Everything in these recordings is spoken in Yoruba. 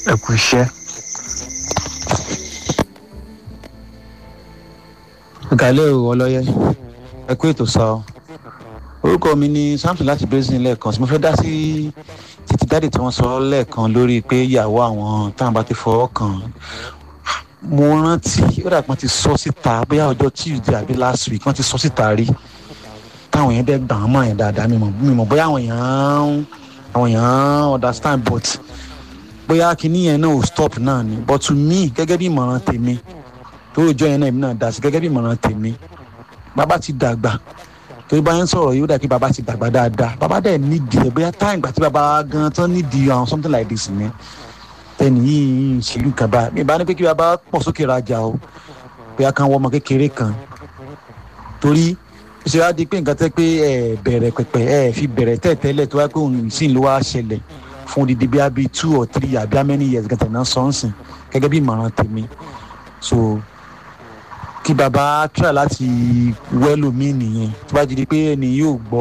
ẹ kú iṣẹ́. gàlẹ́ o ọlọ́yẹ ẹ kú ètò sọ orúkọ mi ni samson láti basin lẹ́ẹ̀kan tí mo fẹ́ dá sí títí dáàdì tí wọ́n sọ lẹ́ẹ̀kan lórí pé ìyàwó àwọn táwọn bá ti fọwọ́ kàn mo rántí ó dàgbà ti sọ síta bóyá ọjọ́ tuesday àbí last week wọ́n ti sọ síta rí táwọn yẹn dẹ́ gbà wọ́n mọ̀ yẹn dáadáa mi mọ̀ mi mọ̀ bóyá àwọn èèyàn àwọn èèyàn understand but bóyá kinní yẹn náà ò stop náà ni but to me gẹ́gẹ́ bí ìmọ̀ràn tèmi tó rojọ́ yẹn náà èmi náà dá sí gẹ́gẹ́ bí ìmọ̀ràn tèmi bàbá ti dàgbà torí bá yẹn sọ̀rọ̀ yóò dà kí bàbá ti dàgbà dáadáa bàbá dẹ̀ nídìí ẹ̀ bóyá táyìn gbà tí bàbá gan tán nídìí àwọn something like this ni tẹ́ni yìí ń ṣèlú kan bá mi bá ní pé kí bàbá pọ̀ sókè rajà o bóyá kan wọ́n ọmọ kékeré kan torí ṣe wá di pé nǹkan tẹ́ pé ẹ bẹ̀rẹ̀ pẹ̀pẹ̀ ẹ fi bẹ̀rẹ̀ tẹ́tẹ́lẹ̀ tó wá pé òun sì ń lọ wá ṣẹlẹ̀ fún odidi bí abi two or three àbí how many years gàtẹ̀ náà sọ́nsìn gẹ́gẹ́ bí ìmọ̀ràn tèmi so kí baba try láti wẹ́lò mí nìyẹn tó bá di pé ẹni yóò gbọ́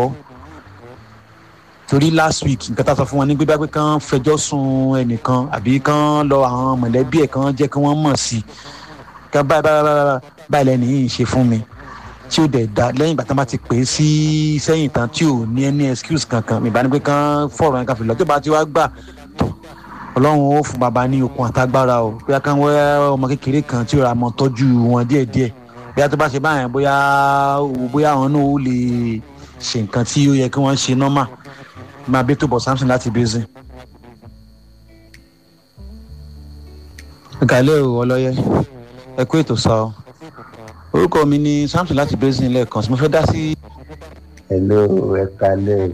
torí last week nǹkan tá a sọ fún wọn ní gbígbá pé kán fẹjọ́ sun ẹnìkan àbí kán lọ àwọn mọ̀lẹ́bí ẹ̀ kán jẹ́ kí wọ́n mọ̀ sí kán báyìí báyìí báyìí lẹ́nu yìí ń ṣe fún mi tí ó dẹ̀ da lẹ́yìn ìgbà tí wọ́n bá ti pè é sí sẹ́yìn tán tí ò ní ẹni excuse kankan mi bá ní pé kán fọ̀rọ̀ yẹn ká fi lọ tó bá ti wá gbà tó ọlọ́run ó fún baba ní okun àtagbára o bóyá kán wẹ́ ọmọ kékeré kan tí ó ra mọ́ tọ́jú wọn díẹ̀díẹ̀ bóyá tó bá ṣe báyẹn bóyá bóyá àwọn náà ó lè ṣe nǹkan tí ó yẹ kí wọ́n ṣe nọ́mà máa bí tó bọ̀ samson láti bẹ́sẹ̀. gàlẹ́ o ọlọ́yẹ ẹ kú ètò sọ orúkọ mi ni samson láti bẹ́sẹ̀ lẹ́ẹ̀kan tí mo fẹ́ dá sí. hello ẹ kalẹ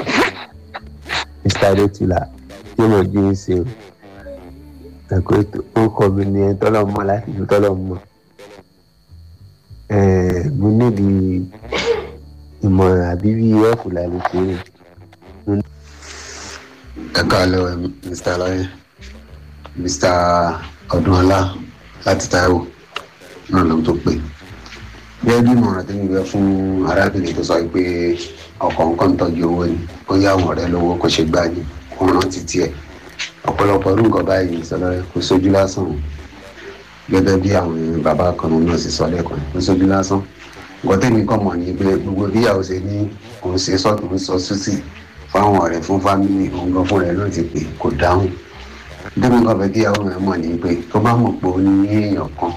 mr adetula tí mo jí ń ṣe ẹ̀kọ́ ètò orúkọ mi ni ẹni tọ́lọ̀ mọ́ láti fi tọ́lọ̀ mọ́ mo níbi ìmọ̀ràn àbí bí ẹ̀fù lálẹ́ kéré. ẹ káàlẹ́ mr alaye mr ọdúnọlá láti taiwo náà ló ń tó pè gẹ́gẹ́ bí ìmọ̀ràn tí mo gbé fún arábìnrin tó sọ pé ọkọ̀ nǹkan ń tọ́jú owó ni ó yá àwọn ọ̀rẹ́ lówó kó ṣe gbá ni kó rántí tiẹ̀ ọ̀pọ̀lọpọ̀ ọdún nǹkan báyìí sọlọ́rẹ́ kó sójú lásán gẹ́gẹ́ bí àwọn bàbá kan náà sì sọ lẹ́kọ̀ọ́ kó sójú lásán nǹkan tẹ́mi kàn mọ̀ ní pé gbogbo bíyàwó ṣe ní òun ṣe sọ́tún sọ sísì fáwọn ọ̀rẹ́ fún fámìlì òun gan fún rẹ̀ náà ti pè kò dáhùn tẹ́mi kàn fẹ́ kíyàwó rẹ̀ mọ̀ ní pé tó bá mọ̀ pé ó ní èèyàn kan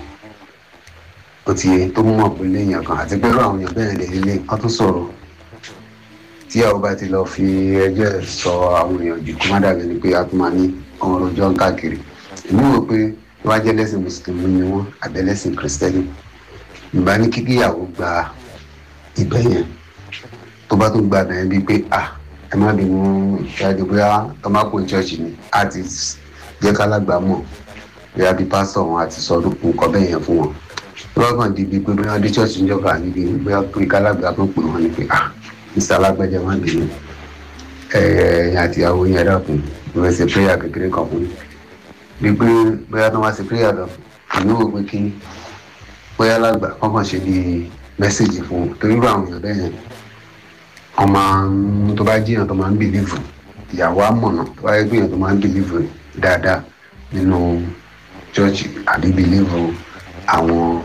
ó ti yẹ tó mọ̀ pé léèyàn kan àti pé irú àwọn èèyàn bẹ́ẹ̀ lè lélẹ̀ wọ́n tún sọ̀rọ̀ tíyàwó bá ti lọ fi ẹjọ́ ẹ̀ sọ àwọn èèyàn jù kó má dàbí ni pé a tún máa ní ọmọ rojọ́ ń káàkiri èmi wò pé tó bá jẹ́ lẹ́sìn mùsùlùmí ni wọ́n àbẹ́lẹ́sìn kìrìsìtẹ́nì ìbá ní kíkíyàwó gba ibẹ̀ yẹn tó bá tún gba ibẹ̀ yẹn bíi pé à ẹ má bínú ṣáájú bóyá tọ́mákò chọ́ọ̀chì ni a ti jẹ́ kálágbá mọ̀ bóyá bíi pásítọ̀ wọn àti sọ nǹkan bẹ́ẹ̀ yẹn fún wọn tó bá kàn di bíi pé bóyá dé chọ́ọ̀chì ń jọba níbi bóyá pé kálágbá tó pè wọ́n ni pé à mr alágbẹ́jẹ́ má bínú ẹ̀ẹ́n àtìyàwó yẹn dàkún ìwé ṣe prayer kékeré kan fún mi bí pé bóyá tó máa ṣe prayer lọ èmi wò pé kí bóyá lágbà kọ́kàn ṣe bí mẹ́sẹ̀gì fún un torí irú àwọn èèyàn bẹ́ẹ̀ yẹn wọ́n máa ń tó bá jíyàn tó máa ń bìlíìfù ìyàwó àmọ̀nà tó bá yẹ gbìyàn tó máa ń bìlíìfù dáadáa nínú chọ́ọ̀chì àbí bìlíìfù àwọn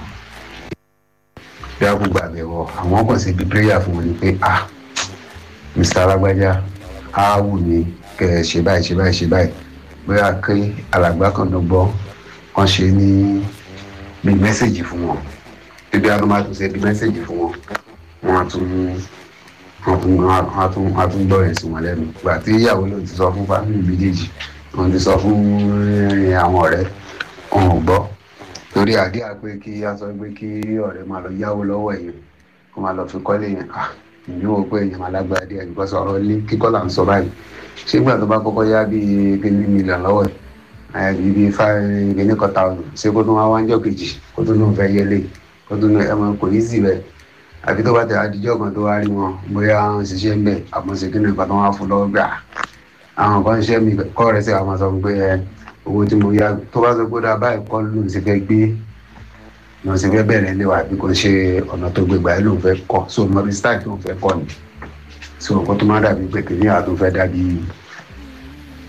bí a kò gbàgbẹ́wọ̀ àwọn kàn ṣe bí prayer fún wọn ni pé ah mr alágbájá á wù mí kẹ ẹ ṣe báyìí ṣe báyìí ṣe báyìí bóyá kí alàgbà kan ló gbọ́ wọ́n ṣe ní bí mẹ́sẹ̀gì fún wọn bíbí àwọn máa tún ṣe bí mẹ́sẹ̀gì fún wọn wọ́n á tún wọ́n tún wọ́n á tún wọ́n á tún gbọ́ ẹ̀ sí wọn lẹ́nu gbà tí ìyàwó ló ti sọ fún fámìlì méjèèjì wọ́n ti sọ fún àwọn ọ̀rẹ́ wọn ò gbọ́ torí àdíà pé kí a sọ pé kí ọ̀rẹ́ máa lọ yáwó lọ́wọ́ èèyàn kó máa lọ fi kọ́lé yẹn ah ìyún o pé èèyàn máa lágbára díẹ̀ nípa sọ̀rọ̀ ilé kíkọ́ là ń sọ báyìí ṣé gbà tó bá kọ́kọ́ yá bíi kíní mílíọ̀nù lọ́wọ́ ẹ̀ bíi bíi five kíní kan thousand ṣé kó tó wá wájọ́ kejì kó tó lóun fẹ́ yẹlé kó tó lóun ẹ̀ mọ̀ kò ní sí bẹ́ẹ̀ àfi tó bá tẹ̀ adijọ́ kan tó wá rí wọn bóyá àwọn ṣiṣẹ́ ń bẹ̀ àmọ́ ṣe kíní kan tó wá fún lọ́wọ́ gbà àwọn kan ṣẹ́ mi kọ́ rẹ̀ sí àwọn sọ pé ẹ owó tí mo yá tó bá sọ pé dá báyìí kọ́ lóun ṣe fẹ́ gbé lọ́n ṣe fẹ́ bẹ̀rẹ̀ lé wa bí kò ṣe ọ̀nà tó gbégbá ẹ̀ lóun fẹ́ kọ́ so mọ̀rí style tó ń fẹ́ kọ́ ni so nǹkan tó máa dàbí pé kìnìún àtún fẹ́ dàbí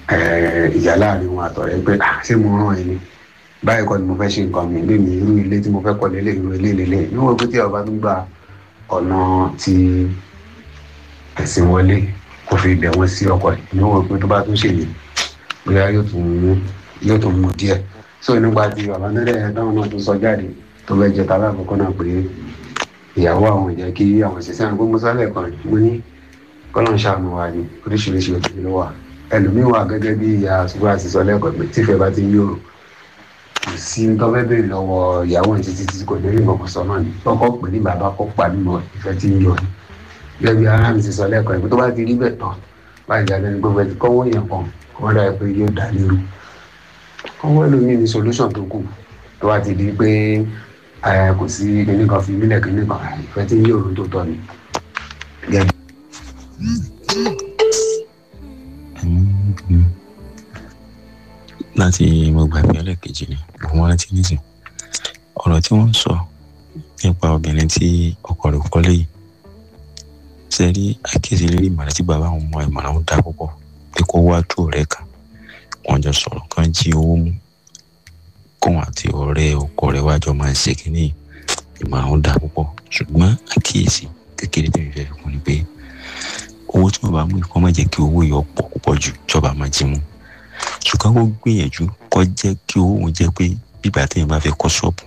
eh, ìjà láàrin wọn àtọ̀rẹ́ pé "Ah, ṣé mo rán ẹni báyìí kọ́ ni mo fẹ́ ṣe nǹkan mi lé mi irú ilé tí mo fẹ́ kọ́ lélẹ̀ irú ilé lélẹ̀ níwọ̀n pé tí ọba tó gba ọ̀nà ti ẹ̀sìn wọlé kò fi bẹ̀ wọ́n sí ọkọ̀ rẹ̀ níwọ̀n pé tó bá tún ṣèlè bóyá yóò tún mú yóò tún mú díẹ̀ so nípa ti bàbá nílẹ̀ táwọn náà tún sọ jáde tó fẹ́ jẹ tàbí àkọ́kọ́ náà pé ìyàwó àwọn ìjẹ́ kí àwọn ṣiṣẹ́ àwọn gbogbo sálẹ̀ kan mo ní kọ́lọ́n ṣàánú wa ni oríṣiríṣi òtún ló wà ẹlòmíín wà gẹ́gẹ́ bí ìyá ṣùgbọ́n àti sọ lẹ́kọ̀ọ́ pé tífẹ̀ bá ti ń yòrò kò sí ń tọ́fẹ́ bèrè lọ́wọ́ ìyàwó ẹ̀ títí tí kò ní rí nǹkan sọ náà ni kọ́kọ́ pè ní bàbá kọ́ pa nínú ìfẹ́ tí ń yọ ni gẹ́gẹ́ bí ara mi ti sọ lẹ́kọ̀ọ́ pé tó bá ti rí bẹ́ẹ̀ tán báyìí jáde ní gbogbo ẹ̀ ti kọ́wọ́ yẹn kan kọ́ wọ́n dàbí pé yóò dá lérú kọ́wọ́ ẹlòmíín ní solution tó kù tó bá ti di pé ẹ kò sí kinní kan fi mílẹ̀ kinní kan ìfẹ́ tí ń yòrò tó tọ́ ni. Gẹ́gẹ́ láti mo gbàgbé ẹlẹ́ẹ̀kejì ni mo rántí nísìn ọ̀rọ̀ tí wọ́n ń sọ nípa obìnrin tí ọkọ rẹ̀ kọ́lé yìí ṣe rí àkíyèsí lérí ìmọ̀ràn tí bàbá àwọn ọmọ ìmọ̀ràn ń dá púpọ̀ pé kó wá tó ọ̀rẹ́ kan wọ́n jọ sọ̀rọ̀ kan jí owó mú kóun àti ọ̀rẹ́ ọkọ rẹ̀ wájọ máa ń ṣe kínní ìmọ̀ràn ń dá púpọ̀ ṣùgbọ́n àkíyèsí kékeré tí mi fẹ́ fi kún ni pé owó tí wọ́n bá mú ikọ́ má jẹ́ kí owó yọ pọ̀ púpọ̀ jù ìjọba máa jí mú ṣùgbọ́n kó gbìyànjú kó jẹ́ kí owó òun jẹ́ pé bíbá téèyàn bá fẹ́ kọ́ ṣọ́ọ̀bù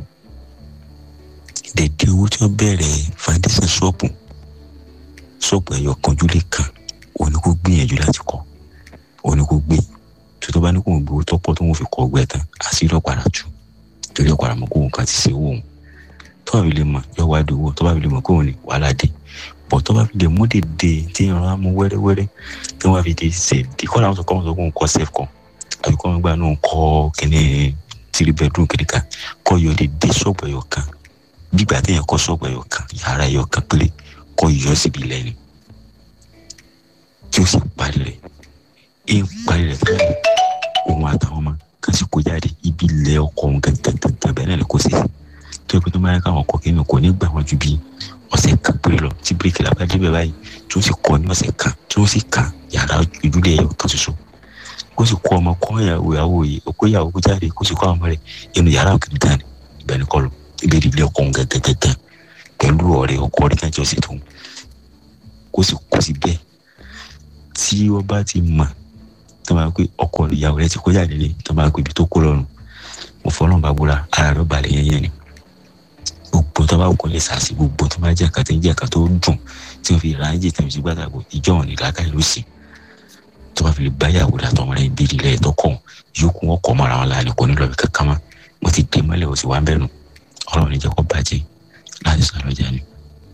dèdè owó tí wọ́n bẹ̀rẹ̀ foundation ṣọ́ọ̀bù ṣọ́ọ̀bù ẹ̀yọ kanjú lè kàn òun ni kó gbìyànjú láti kọ́ òun ni kó gbé tó tó bá ní kó ń gbowó tọ́pọ̀ tó ń fi kọ́ ọgbẹ́ tán àṣírí ọ̀padà jù torí ọ̀padà mọ̀ kó òun kan ti ṣe owó òun tó bá fi lè mọ̀ yọ wá di owó tó bá fi lè mọ̀ kó òun ní wàhálà dé bọ̀ tó bá fi lè mú dèdè tí ìran á mú wẹ́rẹ́wẹ́rẹ́ tí wọ́n á fi dé ṣe dé kọ́ làwọn sọ kọ́ wọn sọ kó ń kọ́ sef kan àbí kọ́ wọn gbà náà kọ́ kíní three bedroom kíní kan kọ́ yọ dèdè ṣọ́ọ̀bù ẹ̀yọ kan gbígbà téèyàn kọ́ ṣọ́ọ̀bù ẹ̀yọ kan yàrá ẹ̀yọ kan péré kọ́ yọ síbi ilẹ̀ ni kí ó sì parí rẹ̀ é ń parí rẹ̀ fún òun àtàwọn ọmọ kan sì kó jáde ibi ilẹ̀ ọkọ̀ òun gẹ́gẹ́gẹ́gẹ́ bẹ́ẹ̀ náà ni kò sí sí tó yẹ pé tó máa ń káwọn ọkọ̀ kí ni kò ní gbà wọ́n ju bíi ọ̀sẹ̀ kan péré lọ tí bíríkì làbá débẹ̀ báyìí tí ó sì kọ́ ní ọ̀sẹ̀ kan tí ó sì kàn yàrá ìdúlé ẹ̀yọ kan ṣoṣo kó sì kọ́ ọmọ kọ́ ìyàwó ìyàwó yìí òkú ìyàwó kó jáde kó sì kọ́ ọmọ rẹ̀ inú yàrá òkè gan ni ibẹ̀ ni kọ́ lọ ibẹ̀ ni ilé ọkọ̀ òun gẹ́gẹ́gẹ́gẹ́ pẹ̀lú ọ̀rẹ́ ọkọ rẹ̀ kájọ sí tóun kó sì kó sí bẹ́ẹ̀ tí wọ́n bá ti mọ̀ tó máa pé ọkọ ìyàwó rẹ̀ ti kó jáde lé tó máa pé ibi tó kó lọ́rùn mo fọlọ́n bá búra ara rẹ̀ balẹ̀ yẹn yẹn ni gbogbo tó bá kọ́ lè sàṣì gbogbo tó bá jẹ́ ẹ̀ka tó ń jẹ́ ẹ̀ka tó dùn tí wọ́n fi ra ẹ̀jẹ̀ tí wọ́n fi gbàgbọ́ ìjọ wọn ní làákàyè ló sì tó bá fi lè bá yàwó dà tọmọ rẹ̀ bí ilẹ̀ ẹ̀tọ́ kọ̀ yókù wọn kọ̀ mọ́ra wọn láàrin kò ní lọ́ọ̀bì kankan mọ́ mo ti dé mọ́lẹ̀ o sì wá ń bẹ̀rù ọlọ́run ní jẹ́ kó bàjẹ́ láti sàlọ́jà ni.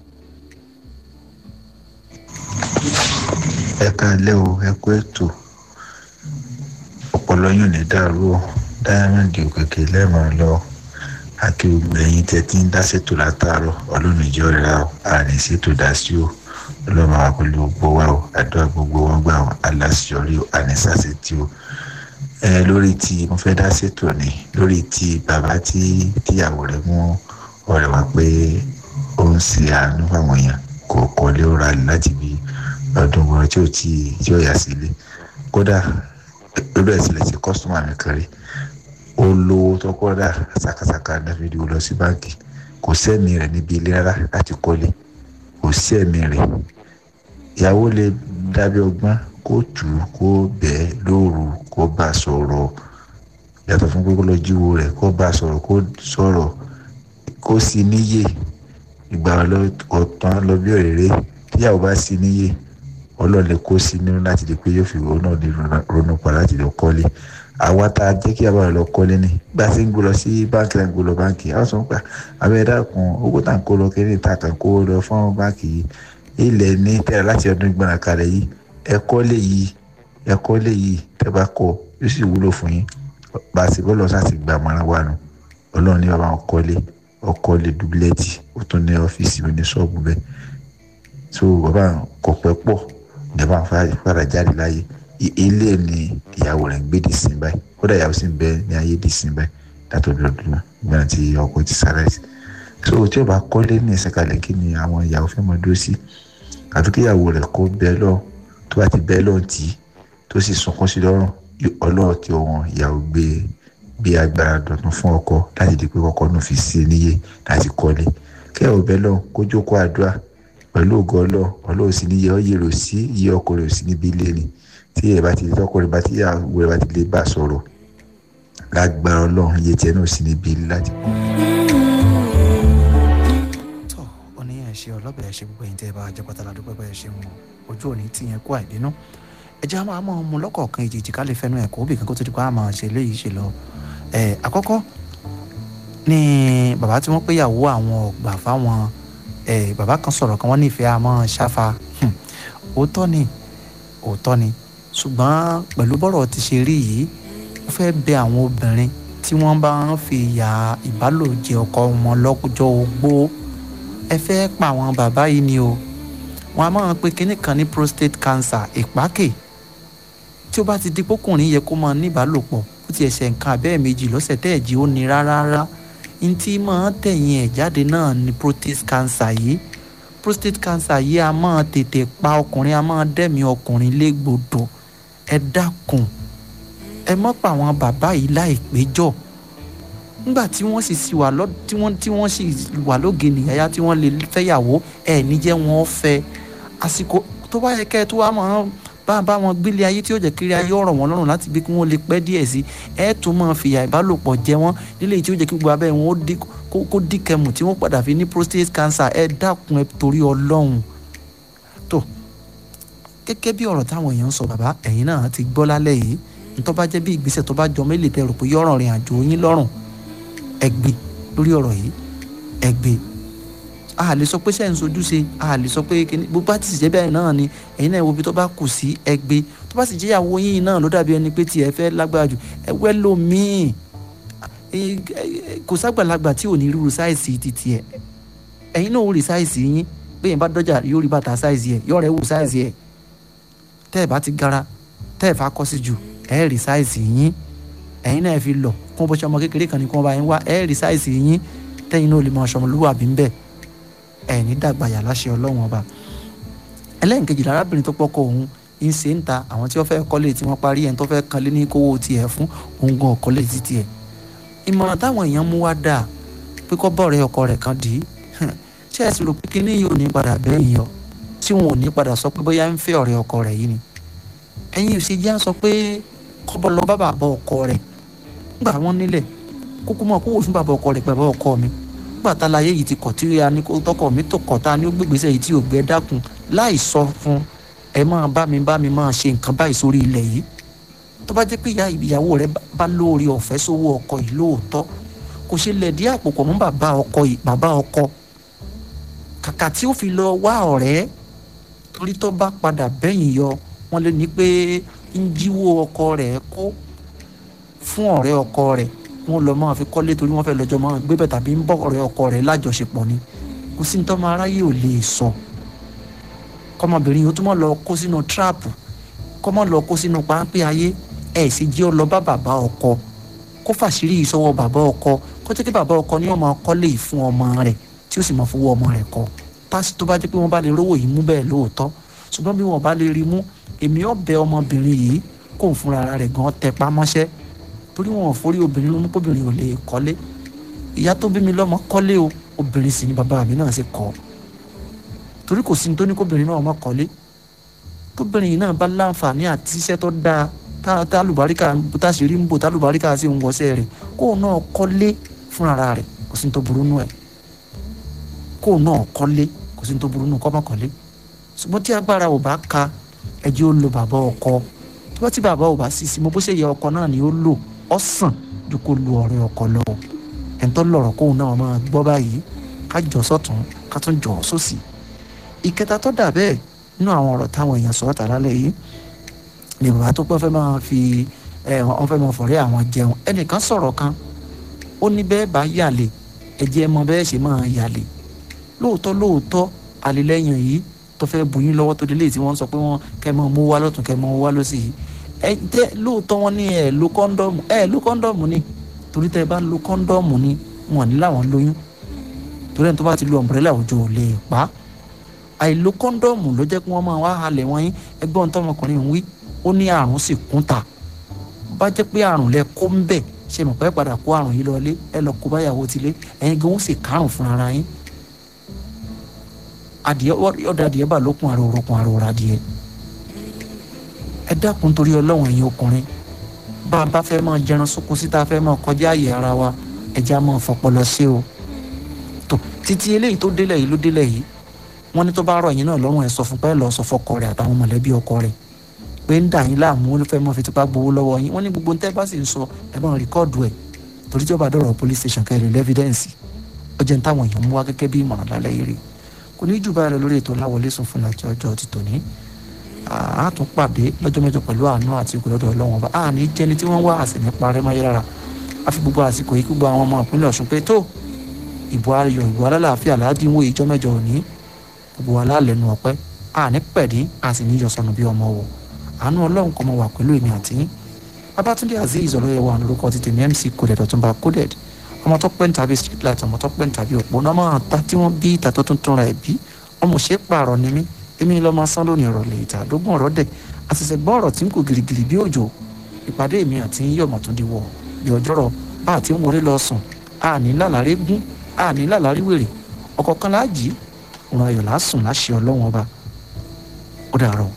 ẹ káalẹ́ o ẹ kú ètò ọpọlọ yóò ní dàrú o dáyàmẹ́ǹdì òkèké lẹ́ẹ̀mọ́ lọ àti gbogbo ẹ̀yin tẹ́ ti ń dá ṣètò látàárọ̀ ọlọ́run ìjọ rẹ̀ o àní ṣètò dá sí o ọlọ́run àwọn pẹ̀lú gbogbo wa o àdúrà gbogbo wọn gbà wọn aláṣọrí o àní ṣàṣetì o ẹ lórí tí mo fẹ́ dá ṣètò ni lórí tí bàbá tí tíyàwó rẹ̀ mú ọ̀rẹ́ wa pé ó ń ṣe àánú fáwọn èèyàn kò kọ́lé ó ra láti bí ọdún wọn tí ò tí tí ò yà sílé kódà lórí ẹ̀sìn lè ṣe kọ́sítọ́mà mi kan rí ó lówó tó kọ́dà ṣàkàṣàkà dáfídì ó lọ sí báńkì kò sẹ́mi rẹ̀ níbi ilé rárá láti kọ́lé kò sẹ́mi rẹ̀ ìyàwó lè dábẹ́ ọgbọ́n kó tù ú kó bẹ́ẹ̀ lóru kó bá a sọ̀rọ̀ yàtọ̀ fún pé kó lọ jíwo rẹ̀ kó bá a sọ̀rọ̀ kó sọ̀rọ̀ kó sì níyè ìgbà ọ̀tán lọ bí òrèrè tíyàwó bá sì níyè ọlọ́ọ̀lẹ́ kó sí nínú láti di pé yóò fi ronú náà lè ronú pa láti lọ kọ́lé àwa tá a jẹ́ kí a bá lọ kọ́lé ní bá a ṣe ń gbé lọ sí báńkì náà gbé lọ báńkì a sọ pé abẹ́ dákun owó tá à ń kó lọ kéré ta kàn kó lọ fún báńkì yìí ilẹ̀ ní tẹ̀lé láti ọdún gbọ́nà kalẹ̀ yìí ẹ kọ́lé yìí ẹ kọ́lé yìí tẹ́ bá kọ́ yóò sì wúlò fún yín bá a ṣe bọ́ lọ sáà ti gbà mọ́ra wa nù ọlọ́run ní bàbá wọn kọ́lé ọkọ́lé dúbílẹ́tì ó tún ní ọ́fíìsì mi ní ṣọ́ọ̀bù bẹ́ẹ̀ so bàbá kò pẹ́ pọ̀ ìjọba fara jáde láyé ilé ni ìyàwó rẹ̀ ń gbé di sin báyìí kódà ìyàwó sì ń bẹ ní ayé di sin báyìí látọ̀ bí ọdún náà gbọ́dọ̀ tí ọkọ ti sára sí so tí o bá kọ́lé ní ìsẹ̀kalẹ̀ kí ni àwọn ìyàwó fẹ́ mọ dúró sí àfi kí ìyàwó rẹ̀ kó bẹ́ẹ̀ lọ tó bá ti bẹ́ẹ̀ lọ tì í tó sì sunkún sí lọ́rùn ọlọ́run tí wọn ìyàwó gbé gbé agbára dọ̀tún fún ọkọ láti di pé ọkọ náà fi sí níyè láti kọ́lé kẹ́ ò bẹ́ lọ kó jókòó àdúrà pẹ̀lú ògo ọlọ́ ọlọ́run sì níyẹ ọ́ yèrò sí iye ọkọ rẹ̀ sí níbi ilé ni tí ẹ̀ bá ti lè tọkọ rẹ̀ bá ti ìyàwó rẹ̀ bá ti lè bá sọ̀rọ̀ lágbára ọlọ́run iye tiẹ̀ náà sí níbi ilé láti kọ́. tọ́ ó ní ẹ̀ ṣe ọlọ́bẹ̀ ẹ̀ ṣe gbogbo ẹ̀yin tẹ́ ẹ bá jẹ́ pátálà dúpẹ́ pẹ́ ẹ ṣe wọn ojú òní tí yẹn kó àìbínú ẹ jẹ́ àwọn àmọ́ ọmọ lọ́kọ̀ọ̀kan ìjìjì ká lè fẹ́nu ẹ̀ kó bìkan kó tó di pa àmọ́ ṣe léyìí ṣe lọ ẹ̀ àkọ́kọ́ ní bàbá tí wọ́n péyàwó àwọn ọ̀gbà fáwọn ẹ̀ bàbá kan sọ̀rọ̀ kan wọ́n nífẹ̀ẹ́ àmọ́ ṣáfa Hmm. òótọ́ ni òótọ́ ni ṣùgbọ́n pẹ̀lú bọ́rọ̀ ti ṣe rí yìí ó fẹ́ bẹ àwọn obìnrin tí wọ́n bá ń fi ìyà ìbálòjẹ ọkọ wọn lọ́jọ́ ogbó ẹ fẹ́ pa àwọn bàbá yìí ni o wọn a máa pe kinní kan ní prostate cancer ìpákè tí ó bá ti di pókùnrin yẹ kó máa ní ìbálòpọ̀ ó ti ẹ̀ṣẹ̀ nǹkan abẹ́ẹ̀ méjì lọ́sẹ̀ tẹ́ẹ̀jì ó ní rárá rárá n tí máa tẹ̀yìn ẹ̀ jáde náà ni prostate cancer yìí prostate cancer yìí a máa tètè pa ọkùnrin a máa dẹ̀mí ọkùnrin légbodò ẹ dákun ẹ mọ́ pa àwọn bàbá yìí láìpéjọ́ nígbà tí wọ́n sì sì wà lọ tí wọ́n tí wọ́n sì wà lóge nìyáyá tí wọ́n lè fẹ́yàwó ẹ̀ níjẹ́ wọn fẹ́ àsìkò tó bá yẹ kẹ́ ẹ tó wá máa bá bá wọn gbélé ayé tí ó jẹ́ kiri ayé ọ̀rọ̀ wọn lọ́rùn láti bí kí wọ́n lè pẹ́ díẹ̀ sí ẹ tún máa fìyà ìbálòpọ̀ jẹ wọ́n nílé tí ó jẹ́ kí gbogbo abẹ́ wọn ó dí kó kó dí kẹmù tí wọ́n padà fi ní prostate cancer ẹ dákun ẹ torí ọlọ́run tó gẹ́gẹ́ bí ọ̀rọ̀ táwọn èèyàn ń sọ bàbá ẹ̀yin náà ti gbọ́ lálẹ́ yìí ntọ́ bá jẹ́ bí ìgbésẹ̀ tó bá jọ mélòó tẹ rò pé yọ̀ràn rìn àjò yín lọ́rùn ẹgbẹ́ lórí ọ̀rọ̀ yìí ẹgbẹ́ a lè sọ pé sẹ́yìn sojú ṣe a lè sọ pé kíní gbogbo àti ìṣẹ́ bẹ́ẹ̀ náà ni ẹ̀yin náà wo bí tó bá kù sí ẹgbẹ́ tó bá sì jẹ́ ìyàwó yín náà ló dàbí ẹni pé tiẹ̀ fẹ́ lágbára jù ẹwẹ́ lómìn kò ságbàlagbà tí ò ní rúru sáìsì ti tiẹ̀ ẹ̀yin náà ó rí sáìsì yín bẹ́ẹ̀ bá dọ́jà yóò rí bàtà sáìsì ẹ̀ yọ̀ọ́ rẹ̀ wù sáìsì ẹ̀ tẹ́ ẹ̀ bá ti gara tẹ́ ẹ̀ fà kọ́ sí jù ẹ̀ rí sáìsì yín ẹ̀yin náà fi lọ kó bó ṣe ọmọ kékeré kan ní kí wọ́n bá yín wá ẹ̀ rí sáìsì yín tẹ́yin náà lè mọ ọ̀ṣọ́mọlúwàbí ń bẹ̀ ẹ̀ ní dàgbà yà láṣẹ ọlọ́run ọba ẹlẹ́yìnkejì lárábìnrin tó pọ́kọ òun ń ṣe ń ta àwọn tí wọ́n fẹ́ kọ́lé tí wọ́n parí ẹ̀ tó fẹ́ kan lé ní kówó tiẹ̀ fún òun gan ọ̀kọ́lé ti tiẹ̀ ìmọ̀ràn táwọn èèyàn mú wá dáa pé kọ́ bọ̀rẹ̀ ọkọ rẹ̀ kan dì í ṣé ẹ sì rò pé kíní yìí ò ní padà bẹ́yìn yọ tí wọn ò ní padà sọ pé bóyá ń fẹ́ ọ̀rẹ́ ọkọ rẹ̀ yìí ni ẹ̀yin ò ṣe já sọ pé kọ́bọ̀ lọ bá bàbá ọkọ rẹ̀ nígbà wọn nílẹ̀ kókó mọ̀ kó wò fún bàbá ọkọ rẹ̀ pẹ̀lú ọkọ mi nígbà tá láyé yìí ti kọ̀ tí a ní tọkọ mi tó kọ̀ tá a ní ó gbégbèsè yìí tí ò gbẹ dákun láì sọ fún ẹ máa bá mi bá mi máa ṣe nǹkan báyìí sórí ilẹ̀ yìí tó bá jẹ́ pé ìyá ìyàwó rẹ̀ bá lóore ọ̀fẹ́ sówó ọkọ yìí lóòótọ́ kò ṣe lẹ̀dí àpò pọ̀ mọ́ bàbá ọkọ yìí bàbá ọkọ kàkà tí ó fi lọ wá ọ̀rẹ́ torí tó bá padà bẹ́yìn yọ wọ́n lé ní pé ń jíwó ọkọ rẹ̀ kó fún ọ̀rẹ́ ọkọ rẹ̀ wọ́n lọ máa fi kọ́lé torí wọ́n fẹ́ lọ́jọ́ máa gbé bẹ̀ tàbí ń bọ́ ọ̀rẹ́ ọkọ rẹ̀ lájọṣepọ̀ ni kò sí ní tọ́mọ aráyé ò lè sọ kọ́mọbìnrin yìí ó túmọ̀ lọ kó sínú tíráàpù kọ́mọ lọ kó sínú páńpẹ́ ayé ẹ̀ sì jẹ́ ọ lọ bá bàbá ọkọ kó fàṣírí ìṣọwọ́ bàbá ọkọ kó jẹ́ kí bàbá ọkọ ní ọmọ kọ́lé yìí fún ọmọ rẹ̀ tí ó sì máa fowó ọmọ rẹ̀ kọ́ pásítọ̀ tó bá jẹ́ pé wọ́n bá lè rówó yìí mú bẹ́ẹ̀ lóòótọ́ ṣùgbọ́n bí wọ́n bá lè rí mú èmi ọ̀bẹ ọmọbìnrin yìí kò ń fúnra rẹ̀ gan tẹpá mọ́ṣẹ́ torí wọn ò forí obìnrin lónú kóbìnrin ò lè kọ́lé ìyá tó bí mi lọ́mọ kọ́lé o obìnrin sì ni bàbá mi náà ṣe kọ́ torí kò sí ní tó ní kóbìnrin náà ọmọ kọ́lé tóbìnrin yìí náà bá láǹfààní àti iṣẹ́ tó dáa tálùbáríkà táṣìírí ń bò tálùbáríkà sí òun wọ́sẹ̀ rẹ̀ kóun náà kọ́lé fúnra rẹ̀ kò sí ní tó burú nù ẹ̀ kóun náà kọ́lé kò sí ní tó burú nù kọ́ mọ́ kọ́lé ṣùgbọ́n tí agbára ò bá ka ẹjẹ́ ó lo bàbá ọkọ tó bá tí bàbá ò bá sì sí mo bó ṣe yẹ ọkọ náà ni ó lò ọ sàn ju kó lu ọ̀rẹ́ ọkọ lọ ẹni tó lọ̀rọ̀ kóun náà máa gbọ́ báyìí ká jọ sọ́tún ká tún jọ sósì ìkẹta tó dà bẹ́ẹ̀ nínú àwọn ọ̀rọ̀ táwọn èèyàn sọ̀rọ̀ tà lálẹ́ yìí ni bàbá tó pẹ́ fẹ́ máa fi ẹ wọ́n fẹ́ máa fọ̀rẹ́ àwọn jẹun ẹnìkan sọ̀rọ̀ kan ó ní bẹ́ẹ̀ bá yàlè ẹ̀jẹ̀ mọ bẹ́ẹ̀ ṣe máa yàlè lóòótọ́ lóòótọ́ àlelẹ́yìn yìí tó fẹ́ bu yín lọ́wọ́ tó délé tí wọ́n sọ pé wọ́n kẹ́ mọ́ mú wá lọ́tún kẹ́ mọ́ wá lọ́sì yìí ẹ jẹ́ lóòótọ́ wọn ní ẹ lo kọ́ńdọ́ọ̀mù ẹ lo kọ́ńdọ́ọ̀mù ni torí tẹ́ ẹ bá lo kọ́ńdọ́ọ̀mù ni wọn ní làwọn lóyún torí ẹni tó bá ti lo ọ̀mbrẹ́là òjò ò lè pa àìlo kọ́ńdọ́ọ̀mù ló jẹ́ kí wọ́n máa wá halẹ̀ wọ́n yín ẹgbọ́n tọmọkùnrin ń wí ó ní àrùn sì kún ta bá jẹ́ pé àrùn lẹ kó ń bẹ̀ ṣe mọ̀ pé padà kó àrùn yìí lọlé ẹ lọ kó báyàwó tilé ẹ̀yin gan ó sì kárùn fún ara yín adìẹ ọ̀dà adìẹ bá lókun àrò òrokun àrò òrà adìẹ ẹ dákun torí ọlọ́run ẹ̀yin ọkùnrin bá a bá fẹ́ máa jẹran sókun síta fẹ́ máa kọjá àyè ara wa ẹja máa fọpọlọ sí o tó títí eléyìí tó délẹ̀ yìí ló délẹ̀ yìí wọ́n ní tó bá rọ̀ yín náà lọ́rùn ẹ̀ sọ fún pẹ́ lọ́ọ́ sọ fọkọ rẹ̀ àtàwọn mọ̀lẹ́bí ọkọ rẹ̀ pé ń dà yín láàmú ó fẹ́ mọ́ fi tipa gbowó lọ́wọ́ yín wọ́n ní gbogbo tẹ́ bá sì ń sọ ẹ bá ń rìkọ́ọ̀dù ẹ̀ torí tí ó bá dọ̀rọ̀ police station kẹrin lẹ́fídẹ́ǹsì ó jẹ́ ń táwọn èèyàn mú wá gẹ́gẹ́ bí ìmọ̀ràn lálẹ́ yìí rí kò ní jù báyìí lọ lórí ètò láwọlé sùn fún àti ọjọ́ ti tòní a tún pàdé lọ́jọ́ mẹ́jọ pẹ̀lú àánú àti ìgbòlódò ọlọ́run ọba a ní jẹ́ni tí wọ́n wá àsì ní parẹ́ máyé rárá a fi gbogbo àsìkò yìí gbogbo àwọn ọmọ ìpínlẹ̀ ọ̀ṣun pé tó ìbò ayọ̀ ìbò alálàáfíà ládínwó ìjọ mẹ́jọ òní gbogbo wa lálẹ́nu ọ̀pẹ́ a ní pẹ̀dín a sì ní yọ̀sọ̀nù bí ọmọ wò àánú ọlọ́run kọ́ mọ wà pẹ̀lú èmi àti yín babatunde azeez ọlọ́yẹ̀wò àwọn orúkọ ti tèmi mc coded ọ̀túnba coded ọmọ tó pẹ́ ń tàbí street light ọmọ tó pẹ́ ń tàbí òpó náà máa ta tí wọ́n bí ìta tó tuntun rẹ̀ bí ọmọ ṣe pààrọ̀ ni mí èmi lọ́mọ sán lónìí ìrọ̀lẹ́ ìta àdógún ọ̀rọ̀ dẹ̀ àṣìṣe gbọ́ ọ̀rọ̀ tí ń kò girigiri bí òjò ìpàdé mi àti yín yọ̀mọ̀ tó di wọ̀ bí ọjọ́rọ̀ bá àti ń wọlé lọ sùn àní lálàrí gún àní lálàrí wèrè ọ̀kọ̀ọ̀kan láàjì òun ayọ̀ lásùn láṣẹ ọlọ́wọ́n ọba ó dàrọ̀.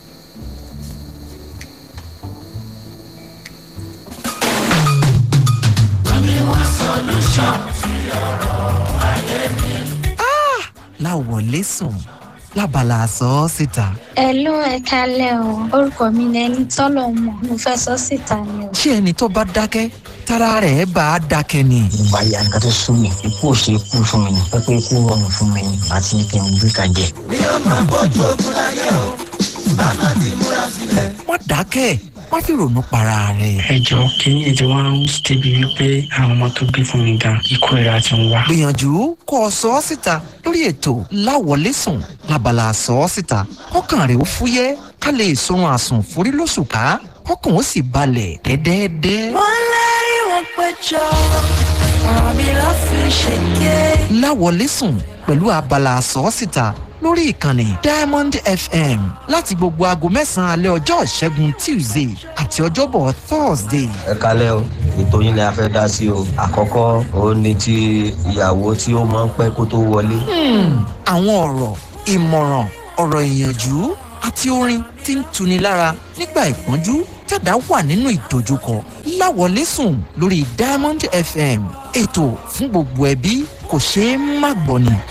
láwọlé sùn lábala àsọ síta. ẹ ló ẹ kalẹ o orúkọ mi ni ẹni tọ́lọ̀ mọ̀ mo fẹ́ sọ síta ni o. ṣé ẹni tó bá dákẹ́ tára rẹ̀ bá a dákẹ́ ni. ìgbà ya nǹkan tó sún mi ikú ò ṣe kú fún mi ni pẹ́pẹ́ ikú rọrùn fún mi ni àti ní kí n gbé ka jẹ. mi ò máa bọ́jú ogun láyé o bá má ti múra sílẹ̀. má dákẹ́ má fi ronú para rẹ̀. ẹ jọ kínní ètò wọn ń débi wípé àwọn ọmọ tó gbé fún mi gan ikú ìra ti ń wá. gbìyànjú kó o sọ ọ́ síta lórí ètò láwọlé sùn lábala àsọ ọ́ síta kọ́kàn rẹ̀ ó fúyẹ́ ká lè sorun àsùn forí lóṣù ká kọ́kàn ó sì balẹ̀ dẹ́dẹ́dẹ́. wọ́n lárí wọn péjọ ọ̀rọ̀ mi ló fi ṣèké. láwọlé sùn pẹ̀lú abala àsọ ọ́ síta lórí ìkànnì diamond fm láti gbogbo aago mẹ́sàn-án alẹ́ ọjọ́ ìṣẹ́gun tuesday àti ọjọ́bọ̀ thursday. ẹ kalẹ́ o ètò yín ni a fẹ́ dá sí o àkọ́kọ́ òun ni ti ìyàwó tí ó máa ń pẹ́ kó tó wọlé. àwọn ọ̀rọ̀ ìmọ̀ràn ọ̀rọ̀ ìyànjú àti orin tí ń tuni lára nígbà ìpọ́njú tẹ̀dá wà nínú ìdojúkọ láwọlé sùn lórí diamond fm ètò fún gbogbo ẹbí kò ṣeé má gbọ́ ni.